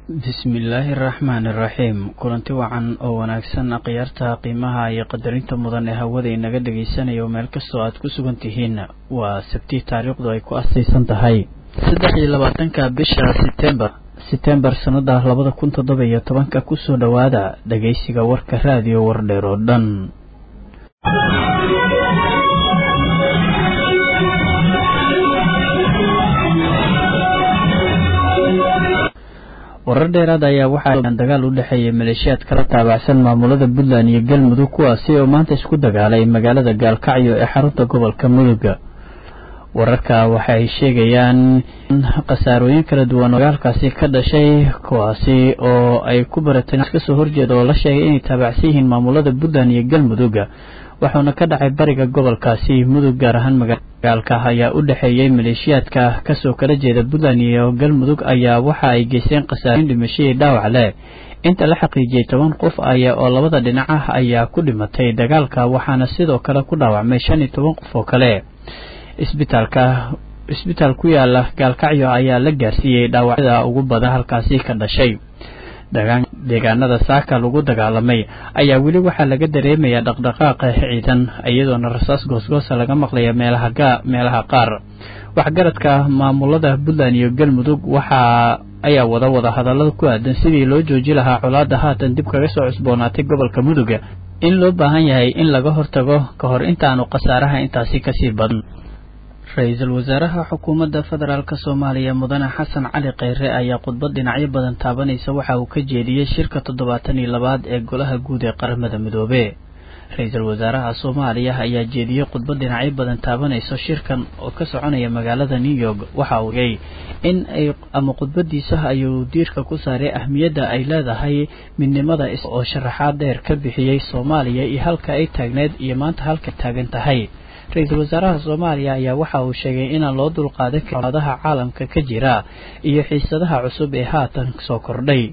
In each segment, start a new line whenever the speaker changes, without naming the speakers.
bismillaahi araxmaani iraxiim kulanti wacan oo wanaagsan akhyaarta qiimaha iyo qadarinta mudan ee hawada inaga dhagaysanayo meel kastoo aad ku sugan tihiin waa sabti taariikhdu ay ku astaysan tahay saddex iyo labaatanka bisha setembar setembar sannada labada kun toddoba iyo tobanka kusoo dhowaada dhagaysiga warka raadiyo wardheer oo dhan warar dheeraad ayaa waxaa dagaal u dhexeeyay maleeshiyaad kala taabacsan maamulada puntland iyo galmudug kuwaasi oo maanta isku dagaalay magaalada gaalkacyo ee xarunta gobolka mudug wararka waxa ay sheegayaan in khasaarooyin kala duwan oo dagaalkaasi ka dhashay kuwaasi oo ay ku barateen kasoo horjeeda oo la sheegay inay taabacsan yihiin maamulada puntland iyo galmudug wuxuuna ka dhacay bariga gobolkaasi mudug gaar ahaan magaalka ayaa u dhexeeyey maleeshiyaadka kasoo kala jeeda puntland iyo galmudug ayaa waxa ay geysteen khasaarooyin dhimashadii dhaawac leh inta la xaqiijiyey toban qof aya oo labada dhinac ah ayaa ku dhimatay dagaalka waxaana sidoo kale ku dhaawacmay shan iyo toban qof oo kale isbitaalka isbitaal ku yaala gaalkacyo ayaa la gaarsiiyey dhaawacyada ugu badan halkaasi ka dhashay deegaanada saaka lagu dagaalamay ayaa weli waxaa laga dareemayaa dhaqdhaqaaqa ciidan iyadoona rasaas goosgoosa laga maqlaya meelaha qaar waxgaradka maamulada puntland iyo galmudug waxaa ayaa wada wada hadallada ku aadan sidii loo jooji lahaa colaada haatan dib kaga soo cusboonaatay gobolka mudug in loo baahan yahay in laga hortago ka hor intaanu khasaaraha intaasi kasii badan ra-iisul wasaaraha xukuumadda federaalk soomaaliya mudane xasan cali kheyre ayaa khudbad dhinacyo badan taabanaysa waxa uu ka jeediyey shirka toddobaatan iyo labaad ee golaha guud ee qaramada midoobe ra-iisul wasaaraha soomaaliya ayaa jeediyey khudbad dhinacyo badan taabanaysa shirkan oo ka soconaya magaalada new york waxa uu yay in ay ama khudbadiisa ayuu diirka ku saaray ahmiyadda ay leedahay midnimada oo sharaxaad dheer ka bixiyey soomaaliya iyo halka ay taagneed iyo maanta halka taagan tahay ra-iisul wasaaraha soomaaliya ayaa waxa uu sheegay inaan loo dulqaadan karin colaadaha caalamka ka jira iyo xiisadaha cusub ee haatan soo kordhay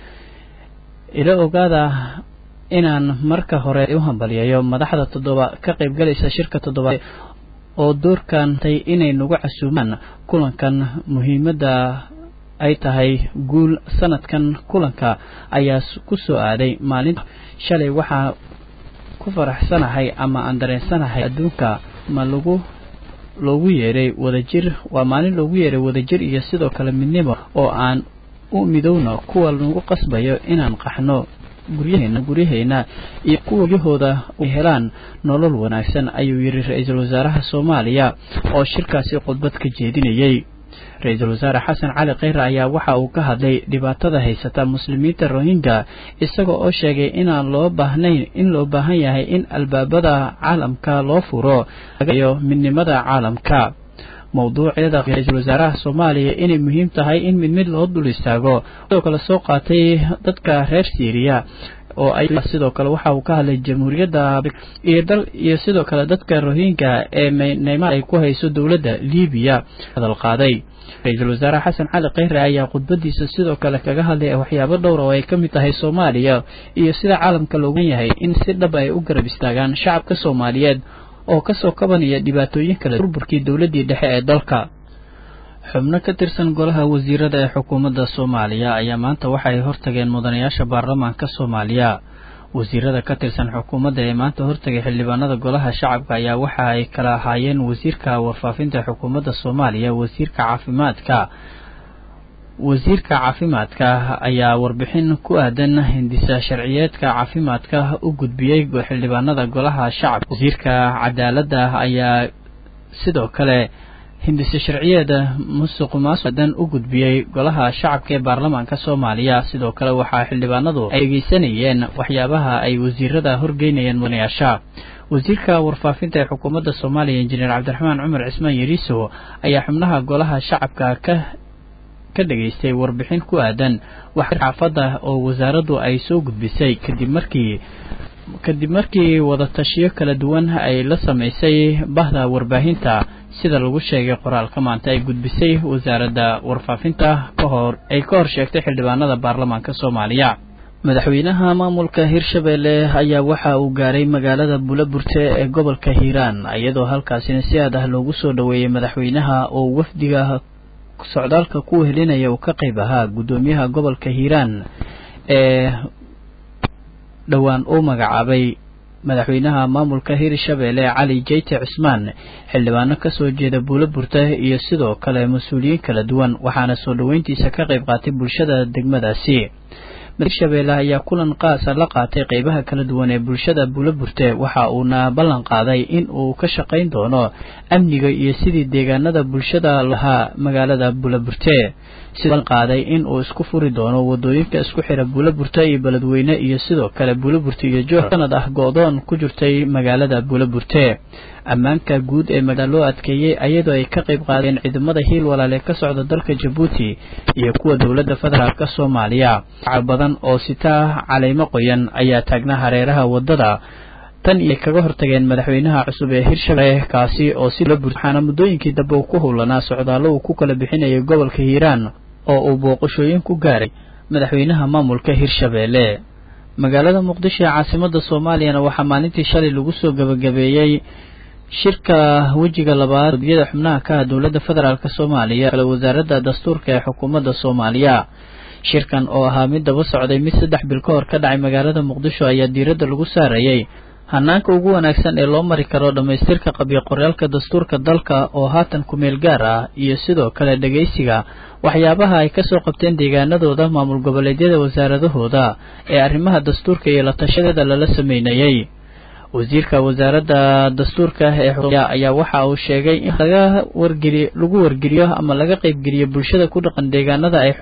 ila ogaada inaan marka hore u hambalyayo madaxda toddoba ka qaybgalaysa shirka toddobaad oo doorkantay inay nagu casuumaan kulankan muhiimadda ay tahay guul sanadkan kulanka ayaa ku soo aaday maalinta shalay waxaa ku faraxsanahay ama aan dareensanahay adduunka ma lagu loogu yeeray wadajir waa maalin loogu yeeray wadajir iyo sidoo kale midnimo oo aan u midowno kuwa nagu qasbayo inaan qaxno guryaheena guryaheyna iyo kuwa guryahooda ay helaan nolol wanaagsan ayuu yidhi ra-iisul wasaaraha soomaaliya oo shirkaasi khudbad ka jeedinayey ra-iisul wasaare xasan cali kheyre ayaa waxa uu ka hadlay dhibaatada haysata muslimiinta rohingya isaga oo sheegay inaan loo baahnayn in loo baahan yahay in albaabada caalamka loo furo yo midnimada caalamka mowduucyada ra-iisul wasaaraha soomaaliya inay muhiim tahay in mid mid loo dul istaago sidoo kale soo qaatay dadka reer syriya oo ay sidoo kale waxa uu ka hadlay jamhuuriyadda iyo dal iyo sidoo kale dadka rohingya ee neymaar ay ku hayso dowladda libiya hadal qaaday ra-iisul wasaare xasan cali kheyre ayaa khudbadiisa sidoo kale kaga hadlay waxyaabo dhowra oo ay ka mid tahay soomaaliya iyo sida caalamka loogan yahay in si dhab ay u garab istaagaan shacabka soomaaliyeed oo kasoo kabanaya dhibaatooyin kale burburkii dowladdii dhexe ee dalka xubno ka tirsan golaha wasiirada ee xukuumadda soomaaliya ayaa maanta waxay hortageen mudanayaasha baarlamaanka soomaaliya wasiirada ka tirsan xukuumadda ee maanta hortagay xildhibaanada golaha shacabka ayaa waxa ay kala ahaayeen wasiirka warfaafinta xukuumadda soomaaliya wasiirka caafimaadka wasiirka caafimaadka ayaa warbixin ku aadan hindisa sharciyeedka caafimaadka u gudbiyey xildhibaanada golaha shacabka wasiirka cadaaladda ayaa sidoo kale hindise sharciyeeda musuq maasudan u gudbiyey golaha shacabka ee baarlamaanka soomaaliya sidoo kale waxaa xildhibaanadu ay dhegeysanayeen waxyaabaha ay wasiirada horgeynayeen mudanayaasha wasiirka warfaafinta ee xukuumadda soomaaliya injineer cabdiraxmaan cumar cismaan yariiso ayaa xubnaha golaha shacabka ka ka dhageystay warbixin ku aadan wax xaafadda oo wasaaraddu ay soo gudbisay kadib markii kadib markii wadatashiyo kala duwan ay la samaysay bahda warbaahinta sida lagu sheegay qoraalka maanta ay gudbisay wasaaradda warfaafinta ka hor ay ka hor sheegtay xildhibaanada baarlamaanka soomaaliya madaxweynaha maamulka hirshabelle ayaa waxa uu gaaray magaalada buulaburte ee gobolka hiiraan iyadoo halkaasina si aad ah loogu soo dhoweeyey madaxweynaha oo wafdiga socdaalka ku helinaya uu ka qayb ahaa guddoomiyaha gobolka hiiraan ee dhowaan uu magacaabay madaxweynaha maamulka hirshabeelle cali jeyte cismaan xildhibaano kasoo jeeda buulo burta iyo sidoo kale mas-uuliyiin kala duwan waxaana soo dhoweyntiisa ka qayb qaatay bulshada degmadaasi hirshabeelle ayaa kulan qaasa la qaatay qeybaha kala duwan ee bulshada buulo burte waxa uuna ballan qaaday in uu ka shaqayn doono amniga iyo sidii deegaanada bulshada lahaa magaalada buulo burte sidoo qaaday in uu isku furi doono wadooyinka isku xira buulo burte iyo beledweyne iyo sidoo kale buulo burte iyo joor sanad ah go-doon ku jirtay magaalada buulo burte ammaanka guud ee magaalada loo adkeeyey ayadoo ay ka qayb qaadeen ciidamada hiil walaale ka socda dalka jabuuti iyo kuwa dowladda federaalk soomaaliya badan oo sitaa caleymo qoyan ayaa taagnaa hareeraha wadada tan iyo kaga hortageen madaxweynaha cusub ee hirshabelle kaasi oo si la bur waxaana muddooyinkii dambe uu ku howlanaa socdaallo uu ku kala bixinayay gobolka hiiraan oo uu booqashooyin ku gaaray madaxweynaha maamulka hirshabeelle magaalada muqdisho ee caasimada soomaaliyana waxaa maalintii shalay lagu soo gabagabeeyey shirka wejiga labaad yada xubnaha ka ah dowladda federaalk soomaaliya kale wasaaradda dastuurka ee xukuumadda soomaaliya shirkan oo ahaa mid daba socday mid saddex bil ka hor ka dhacay magaalada muqdisho ayaa diiradda lagu saarayay hanaanka ugu wanaagsan ee loo mari karo dhammaystirka qabyo qoryaalka dastuurka dalka oo haatan kumeel gaar ah iyo sidoo kale dhegaysiga waxyaabaha ay kasoo qabteen deegaanadooda maamul goboleedyada wasaaradahooda ee arrimaha dastuurka iyo la tashadeeda lala sameynayay wasiirka wasaaradda dastuurka ee ayaa waxa uu sheegay in laga wargeliy lagu wargeliyo ama laga qaybgeliyo bulshada ku dhaqan deegaanada ay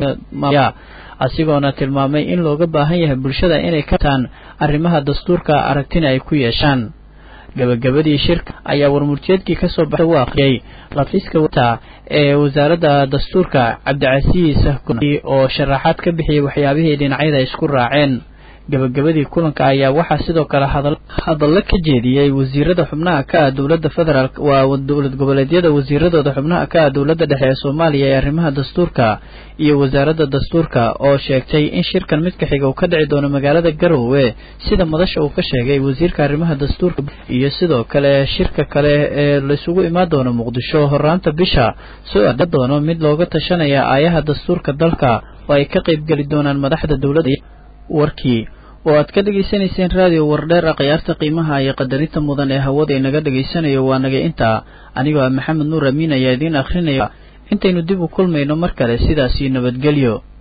asigoona tilmaamay in looga baahan yahay bulshada inay kataan arrimaha dastuurka aragtina ay ku yeeshaan gabagabadii shirka ayaa warmurtiyeedkii kasoo baxay u aqriyay lafiiska wata ee wasaaradda dastuurka cabdicasiis oo sharaxaad ka bixiyay waxyaabihii dhinacyada isku raaceen gabagabadii kulanka ayaa waxaa sidoo kale hadallo ka jeediyey wasiirada xubnaha ka ah dowladda federaalk waa dowlad goboleedyada wasiiradooda xubnaha ka ah dowladda dhexe ee soomaaliya ee arrimaha dastuurka iyo wasaaradda dastuurka oo sheegtay in shirkan midka xiga uu ka dhici doono magaalada garowe sida madasha uu ka sheegay wasiirka arrimaha dastuurka iyo sidoo kale shirka kale ee laisugu imaan doono muqdisho horaanta bisha soo ada doono mid looga tashanaya aayaha dastuurka dalka oo ay ka qaybgeli doonaan madaxda dowladda warkii oo aad ka dhegaysanayseen raadiyo wardheer a khiyaarta qiimaha iyo qadarinta mudan ee hawada inaga dhegaysanayo waa naga intaa anigoo ah maxamed nuur amiin ayaa idiin akhrinaya intaynu dib u kulmayno mar kale sidaasii nabadgelyo